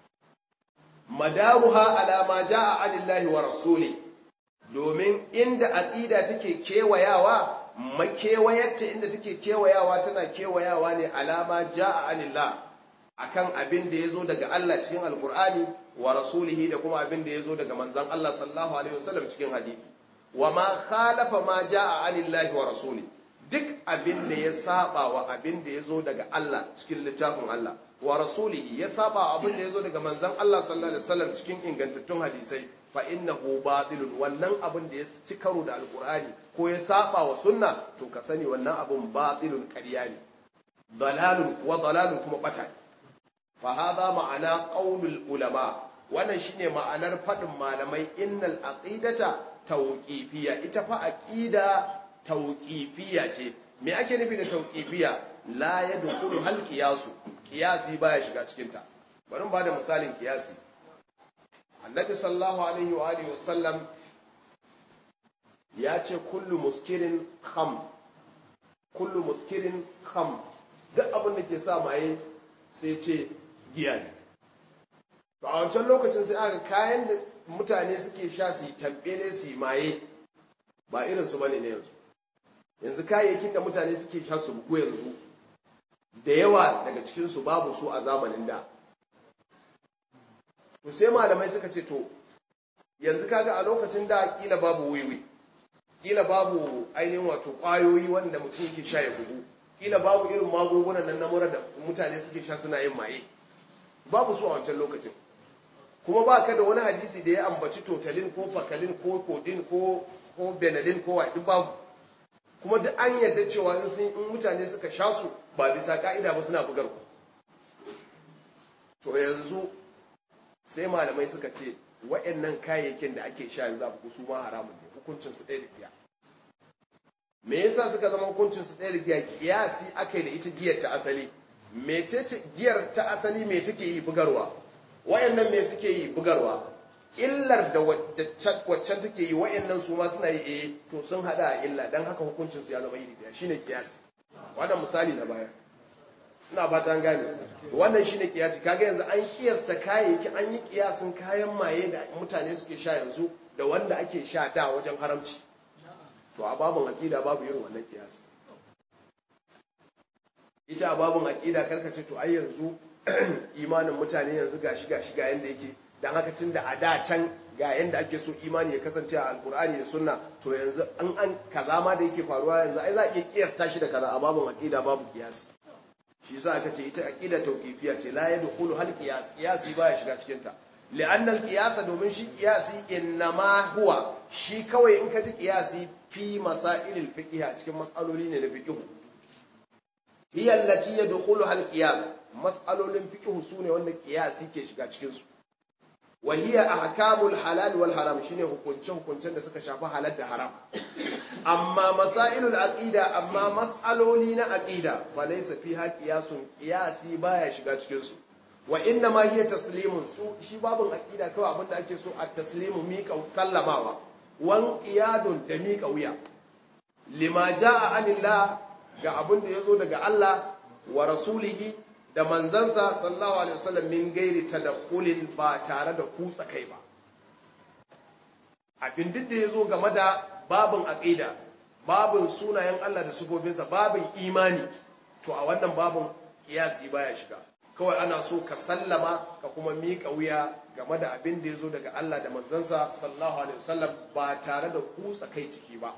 madaruha ala ma jaa anillahi wa rasuli domin inda aqida take kewayawa makewayarta inda take kewayawa tana kewayawa ne alama jaa anillah akan abin da yazo daga Allah cikin alqur'ani wa rasulihi da kuma abin da yazo daga manzon Allah sallallahu alaihi wasallam cikin hadisi wa ma khalafa ma jaa anillahi wa rasuli duk abin da ya saba wa abin da yazo daga Allah cikin littafin Allah wa rasulihi ya saba abin da yazo daga manzon Allah sallallahu alaihi wasallam cikin ingantattun hadisai fa innahu batilun wannan abin da ya ci karo da alqur'ani ko ya saba wa sunna to ka sani wannan abin batilun ƙarya ne dalalun wa dalalun kuma bata fa hadha ma'ana qaulul ulama wannan shine ma'anar fadin malamai innal aqidata tauƙifiya ita fa aqida tauƙifiya ce me ake nufi da tauƙifiya la yadkhulu hal qiyasu qiyasi baya shiga cikin ta bari mu bada misalin qiyasi annabi sallallahu alaihi wa alihi wasallam ya ce kullu muskirin kham kullu muskirin kham duk abin da ke sa maye sai ce giya ne to a wancan lokacin sai aka kayan da mutane suke sha su yi tambele su yi maye ba irin su bane ne yanzu yanzu kayayyakin da mutane suke sha su bugu yanzu da yawa daga cikin su babu su a zamanin da to sai malamai suka ce to yanzu kaga a lokacin da kila babu wiwi kila babu ainihin wato kwayoyi wanda mutum yake sha ya bugu kila babu irin magungunan nan na mura da mutane suke sha suna yin maye babu su a wancan lokacin kuma ba ka da wani hadisi da ya ambaci totalin ko fakalin ko kodin ko ko benadin ko waɗi babu kuma duk an yarda cewa in sun in mutane suka sha su ba bisa ka'ida ba suna bugar ku to yanzu sai malamai suka ce wa'annan kayayyakin da ake sha yanzu abu su ma haramun ne hukuncin su ɗaya da giya me yasa suka zama hukuncin su ɗaya da giya kiyasi aka yi da ita giyar ta asali mecece giyar ta asali me take yi bugarwa wayannan me suke yi bugarwa illar da waccan take yi wayannan su ma suna yi eh to sun hada a illa dan haka hukuncin su ya zama iri daya shine kiyasi wannan misali na baya ina ba ta gane wannan shine kiyasi kaga yanzu an kiyasta kayayyaki an yi kiyasin kayan maye da mutane suke sha yanzu da wanda ake sha da wajen haramci to a babun aqida babu irin wannan kiyasi ita a babun aqida karkace to ai yanzu imanin mutane yanzu gashi gashi ga yanda yake dan haka tunda a da can ga yanda ake so imani ya kasance a alkur'ani da sunna to yanzu an an kaza ma da yake faruwa yanzu ai za a iya kiyasta shi da kaza a babun aqida babu kiyasi shi yasa aka ce ita aqida tawqifiya ce la yadkhulu hal qiyas qiyasi baya shiga cikin ta li'anna al-qiyas domin shi qiyasi innama huwa shi kawai in ka ji qiyasi fi masailil fiqh a cikin mas'aloli ne na fiqh hiya allati yadkhulu hal qiyas mas'alolin fiqh sune wanda qiyasi ke shiga cikin su wa hiya ahkamul halal wal haram shine hukunce hukuncen da suka shafi halal da haram amma masailul aqida amma mas'aloli na aqida fa laysa fiha qiyasun qiyasi baya shiga cikin su wa inna ma hiya taslimun su shi babun aqida kawai abinda ake so at taslimu miƙa sallamawa wan qiyadun da miƙa wuya lima jaa anillah ga abinda yazo daga Allah wa rasulihi da manzansa sallallahu alaihi wasallam min gairi tadakhulin ba tare da kutsa kai ba abin duk da yazo game da babin aqida babin sunayen Allah da sifofinsa babin imani to a wannan babin kiyasi baya shiga kawai ana so ka sallama ka kuma miƙa wuya game da abin da yazo daga Allah da manzansa sallallahu alaihi wasallam ba tare da kutsa kai ciki ba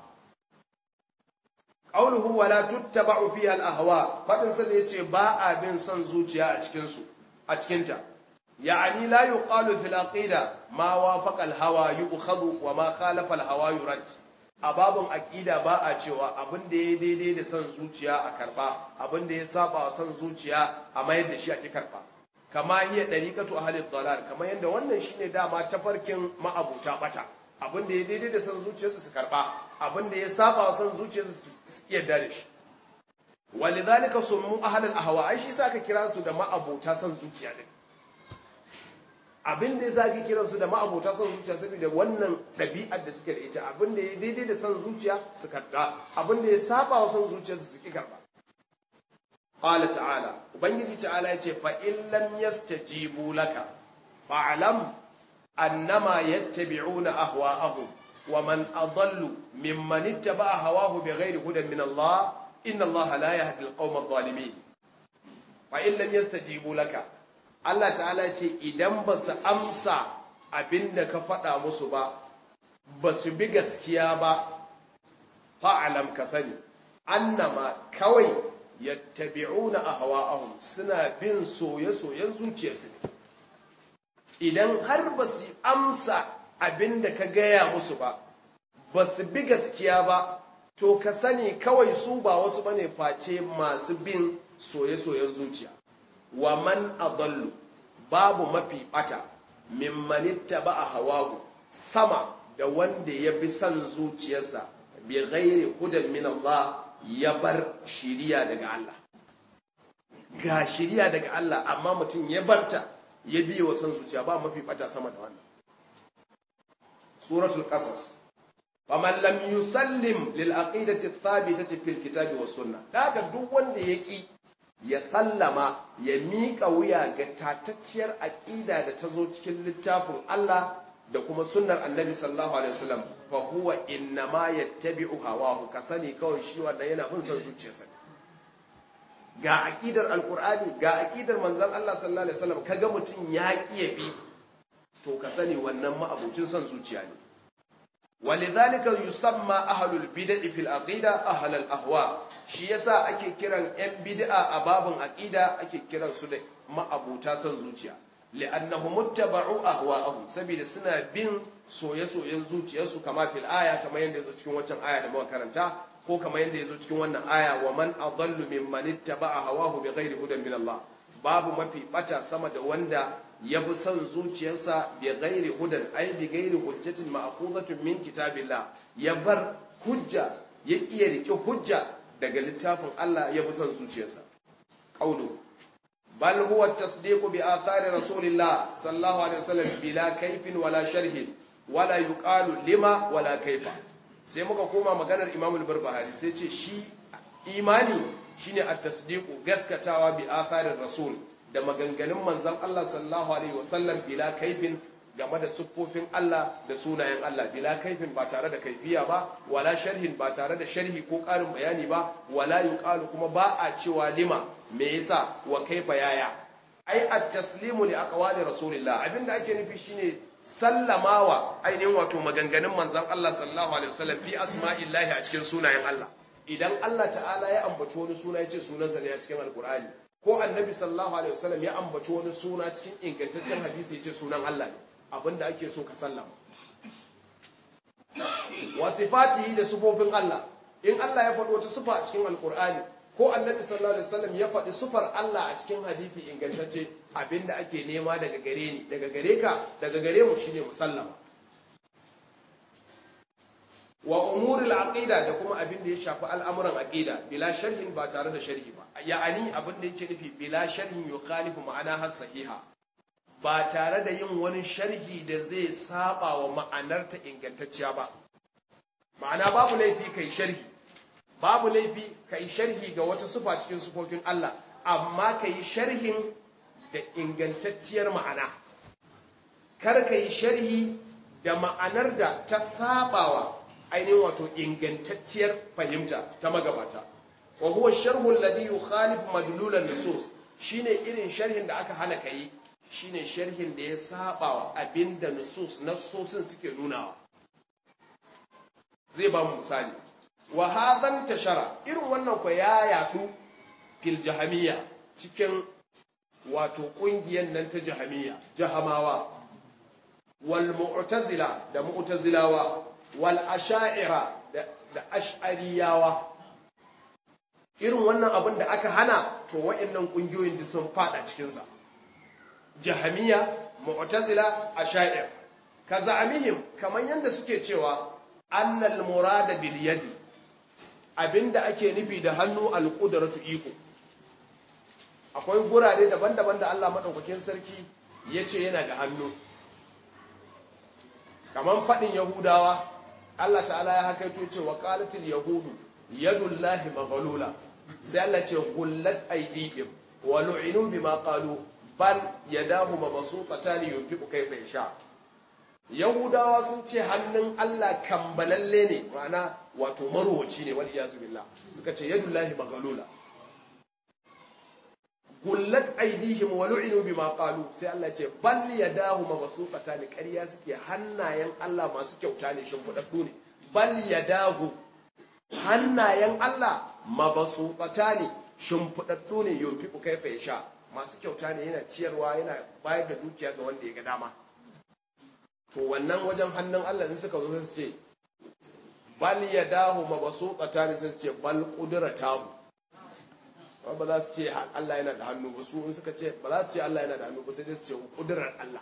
qawluhu wala tuttaba'u fiha al-ahwa fadin sa da yace ba a bin son zuciya a cikin su a cikin ta ya'ani la yuqalu fil aqida ma wafaqa al-hawa yu'khadhu wa ma khalafa al-hawa yurad a babun aqida ba a cewa abin da ya daidai da son zuciya a karba abin da ya saba wa son zuciya a mayar da shi a ki karba kama hiya dariqatu ahli dalal kamar yanda wannan shine dama tafarkin ma'abuta bata abin da ya daidai da son zuciyarsu su karba abin da ya saba wa son zuciyarsu su yarda da shi walidhalika summu ahlul ahwa ai shi sa ka kira su da ma'abota son zuciya din abin da yasa ka kira su da ma'abota son zuciya saboda wannan dabi'ar da suke da ita abin da ya daidai da son zuciya su karba abin da ya saba wa son zuciyarsu su ki karba qala ta'ala ubangiji ta'ala yace fa in lam yastajibu laka fa'lam annama yattabi'una ahwa'ahum ومن أضل ممن اتبع هواه بغير هدى من الله إن الله لا يهدي القوم الظالمين فإن لم يستجيبوا لك Allah ta'ala ce idan ba su amsa abin da ka faɗa musu ba ba su bi gaskiya ba fa'alam ka sani annama kawai yattabi'una ahwa'ahum suna bin soye-soyen zuciyarsu ne idan har ba su amsa abin da ka gaya musu ba ba su bi gaskiya ba to ka sani kawai su ba wasu bane face masu bin soye-soyen zuciya wa man adallu babu mafi bata mimman ittaba hawahu sama da wanda ya bi son zuciyarsa bi ghairi hudan min Allah ya bar shiriya daga Allah ga shiriya daga Allah amma mutum ya barta ya biye wa son zuciya ba mafi bata sama da wannan suratul qasas faman lam yusallim lil aqidati thabitati fil kitabi was sunnah daga duk wanda yaki ya sallama ya miƙa wuya ga tatacciyar aƙida da ta zo cikin littafin Allah da kuma sunnar annabi sallallahu alaihi wasallam fa huwa innama yattabi'u hawahu ka sani kawai shi wanda yana bin son zuciyarsa ga aqidar alqur'ani ga aqidar manzon Allah sallallahu alaihi wasallam kaga mutum ya kiye bi to ka sani wannan ma'abucin son zuciya ne ولذلك يسمى أهل البدع في العقيدة أهل الأهواء shi yasa ake kiran ‘yan bid'a a babin aƙida ake kiran su da ma'abuta son zuciya li'annahu muttaba'u ahwa'ahum saboda suna bin soye-soyen zuciyarsu kama fil aya kamar yadda yazo cikin wancan aya da muka karanta ko kamar yadda yazo cikin wannan aya wa man adallu mimman ittaba'a hawahu bighairi hudan min Allah babu mafi bata sama da wanda ya bi son zuciyarsa bi ghairi hudan ay bi ghairi hujjatin ma'khuzatun min kitabillah ya bar hujja ya iya rike hujja daga littafin Allah ya bi son zuciyarsa qawlu bal huwa tasdiqu bi athari rasulillah sallallahu alaihi wasallam bila kaifin wala sharhin wala yuqalu lima wala kaifa sai muka koma maganar Imam al-Barbahari sai ce shi imani shine at-tasdiqu gaskatawa bi atharir rasul da maganganun manzon Allah sallallahu alaihi wasallam bila kaifin game da siffofin Allah da sunayen Allah bila kaifin ba tare da kaifiya ba wala sharhin ba tare da sharhi ko ƙarin bayani ba wala yuqalu kuma ba a cewa lima me yasa wa kaifa yaya ai at-taslimu li aqwali rasulillah abinda ake nufi shine sallamawa ainihin wato maganganun manzon Allah sallallahu alaihi wasallam fi asma'illahi a cikin sunayen Allah idan Allah ta'ala ya ambaci wani suna ya ce sunansa ne a cikin alkur'ani ko annabi sallallahu alaihi wasallam ya ambaci wani suna cikin ingantaccen hadisi ya ce sunan Allah ne abinda ake so ka sallama wa sifatihi da sifofin Allah in Allah ya faɗi wata sifa a cikin alkur'ani ko annabi sallallahu alaihi wasallam ya faɗi sifar Allah a cikin hadisi ingantacce abinda ake nema daga gare ni daga gare ka daga gare mu shine musallama wa umuril aqida da kuma abin da ya shafi al'amuran aqida bila sharhin ba tare da sharhi ba ya'ani abin da yake nufi bila sharhin yukhalifu ma'ana has sahiha ba tare da yin wani sharhi da zai saba wa ma'anar ta ingantacciya ba ma'ana babu laifi kai sharhi babu laifi kai sharhi ga wata sifa cikin sifofin Allah amma kai sharhin da ingantacciyar ma'ana kar kai sharhi da ma'anar da ta sabawa ainihin wato ingantacciyar fahimta ta magabata wa huwa sharhu alladhi yukhalifu madlul an-nusus shine irin sharhin da aka hana kai shine sharhin da ya saba wa abinda nusus nassosin suke nunawa zai ba mu misali wa hadan tashara irin wannan ko ya yadu fil jahamiyya cikin wato kungiyar nan ta jahamiyya jahamawa wal mu'tazila da mu'tazilawa wal asha'ira da ash'ariyawa irin wannan abin da aka hana to wa'annan kungiyoyin da sun fada cikin sa jahamiya mu'tazila asha'ir kaza amihim kaman yanda suke cewa annal murada bil yadi abinda ake nufi da hannu al qudratu iko akwai gurare daban-daban da Allah madaukakin sarki yace yana da hannu kaman fadin yahudawa Allah ta'ala ya hakaito ce wa qalatil yahudu yadullahi maghlula sai Allah ce gullat aydihim wa lu'inu bima qalu bal yadahu mabsutatan yunfiqu kayfa yasha yahudawa sun ce hannun Allah kambalalle ne ma'ana wato marwaci ne wal iyazu billah suka ce yadullahi maghlula gullat aydihim wa lu'inu bima qalu sai Allah ce bal yadahu mabsutatan ƙarya suke hannayen Allah masu kyauta ne shimfidaddu ne bal yadahu hannayen Allah mabsutatan shimfidaddu ne yunfiqu kayfa yasha masu kyauta ne yana ciyarwa yana bayar da dukiya ga wanda ya ga dama to wannan wajen hannun Allah in suka zo su ce bal yadahu mabsutatan sai su ce bal qudratahu ba za su ce Allah yana da hannu ba su in suka ce ba za su ce Allah yana da hannu ba sai dai su ce kudurar Allah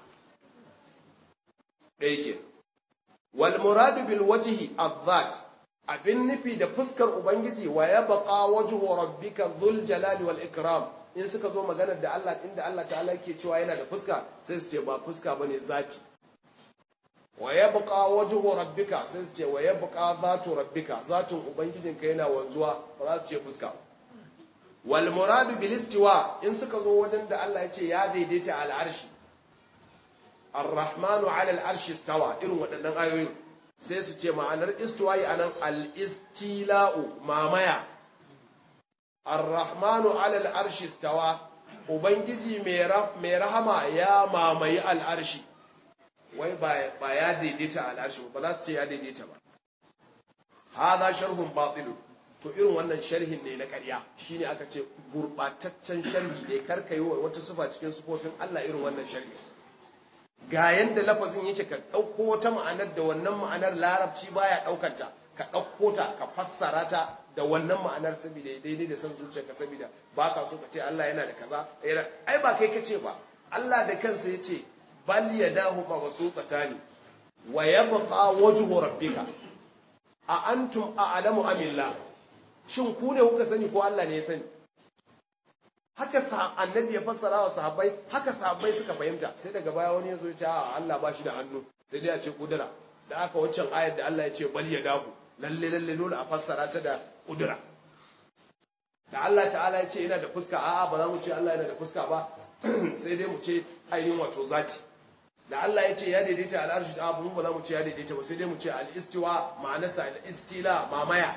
ɗaya ke wal muradu bil wajhi adh abin nufi da fuskar ubangiji wa ya baqa wajhu rabbika dhul jalali wal ikram in suka zo maganar da Allah inda Allah ta'ala ke cewa yana da fuska sai su ce ba fuska bane zati wa ya baqa wajhu rabbika sai su ce wa ya baqa zatu rabbika zatun ubangijinka yana wanzuwa ba za su ce fuska ba wal muradu bil istiwa in suka zo wajen da Allah ya ce ya daidaita al arshi ar-rahmanu ala al arshi istawa irin waɗannan ayoyin sai su ce ma'anar istiwa'i anan al istila'u mamaya ar-rahmanu ala al arshi istawa ubangiji mai rahama ya mamayi al arshi wai ba ya daidaita al arshi ba za su ce ya daidaita ba hadha sharhun batilun to irin wannan sharhin ne na ƙarya shine aka ce gurbataccen sharhi ne karka yi wata sufa cikin sufofin Allah irin wannan sharhi ga yanda lafazin yake ka ɗauko wata ma'anar da wannan ma'anar larabci baya ɗaukanta ka ɗauko ta ka fassara ta da wannan ma'anar saboda daidai da san zuciyarka saboda ba ka so ka ce Allah yana da kaza ai ba kai ka ce ba Allah da kansa ya ce bal yadahu mabsutatani wa yabqa wajhu rabbika a antum a'lamu amillah shin ku ne kuka sani ko Allah ne ya sani haka annabi ya fassara wa sahabbai haka sahabbai suka fahimta sai daga baya wani ya zo ya ce a Allah ba shi da hannu sai dai a ce kudura da aka waccan ayar da Allah ya ce bal ya dahu lalle lalle dole a fassara ta da kudura da Allah ta'ala ya ce yana da fuska a'a ba za mu ce Allah yana da fuska ba sai dai mu ce ainihin wato zati da Allah ya ce ya daidaita al'arshi ta abu ba za mu ce ya daidaita ba sai dai mu ce al'istiwa ma'anarsa al'istila mamaya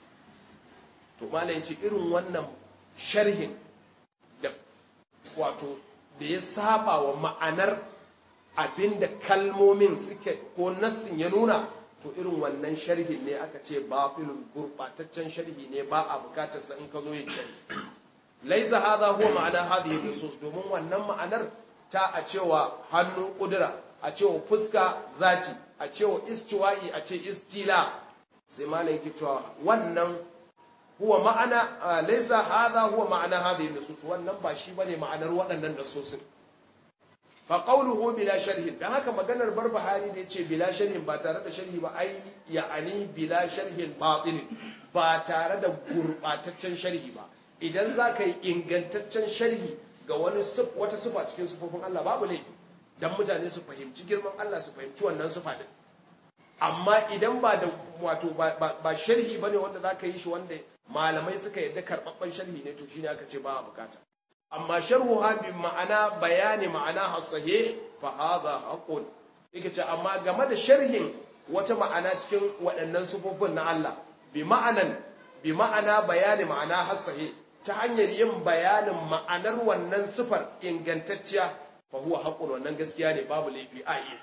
to malam ya ce irin wannan sharhin da wato da ya saba wa ma'anar abinda kalmomin suke ko nassin ya nuna to irin wannan sharhin ne aka ce batilun gurbataccen sharhi ne ba a bukatar sa in ka zo yin sharhi laisa hadha huwa ma'ana hadhihi nusus domin wannan ma'anar ta a cewa hannu kudura a cewa fuska zati a cewa istiwa'i a ce istila sai malam yake cewa wannan huwa ma'ana laisa hadha huwa ma'ana hadhihi nusus wannan ba shi bane ma'anar waɗannan nasosin fa qawluhu bila sharhin dan haka maganar barbahari da yace bila sharhin ba tare da sharhi ba ai ya'ani bila sharhin batil ba tare da gurbataccen sharhi ba idan za ka yi ingantaccen sharhi ga wani wata sufa cikin sufofin Allah babu laifi dan mutane su fahimci girman Allah su fahimci wannan sufa din amma idan ba da wato ba sharhi bane wanda za ka yi shi wanda malamai suka yadda karɓaɓɓen sharhi ne to shine aka ce ba a bukata amma sharhu ha bi ma'ana bayani ma'ana hasahe fa hadha haqqun yake ce amma game da sharhin wata ma'ana cikin waɗannan sufofin na Allah bi ma'anan bi ma'ana bayani ma'ana hasahe ta hanyar yin bayanin ma'anar wannan sifar ingantacciya fa huwa haqqun wannan gaskiya ne babu laifi a yi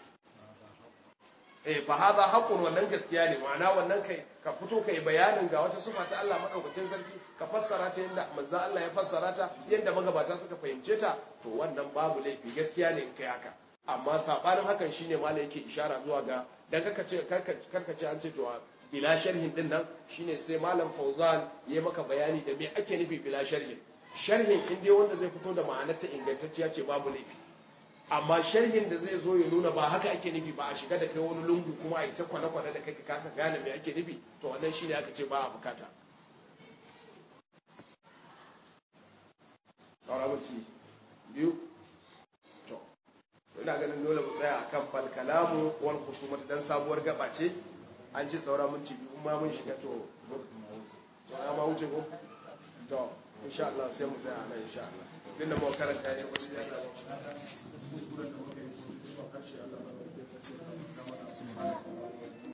eh fa hadha haqqun wannan gaskiya ne ma'ana wannan kai ka fito kai bayanin ga wata sifa ta Allah madaukakin sarki ka fassara ta yanda manzon Allah ya fassara ta yanda magabata suka fahimce ta to wannan babu laifi gaskiya ne kai haka amma sabanin hakan shine malai yake ishara zuwa ga dan kaka ce karka ce an ce to bila sharhin din nan shine sai malam Fauzan ya maka bayani da me ake nufi bila sharhin sharhin in dai wanda zai fito da ma'anar ta ingantacciya ce babu laifi amma sharhin da zai zo ya nuna ba haka ake nufi ba a shiga da kai wani lungu kuma a yi ta kwane-kwane da kai ka kasa gane me ake nufi to wannan shine aka ce ba a bukata saura minti biyu to ina ganin dole mu tsaya akan fal kalamu wal khusumata dan sabuwar gaba ce an ce saura minti biyu kuma mun shiga to to ya ma wuce ko to insha Allah sai mu tsaya nan insha Allah din da mu karanta ne ba sai Allah kuskuren da muka yi zuwa karshe Allah ba da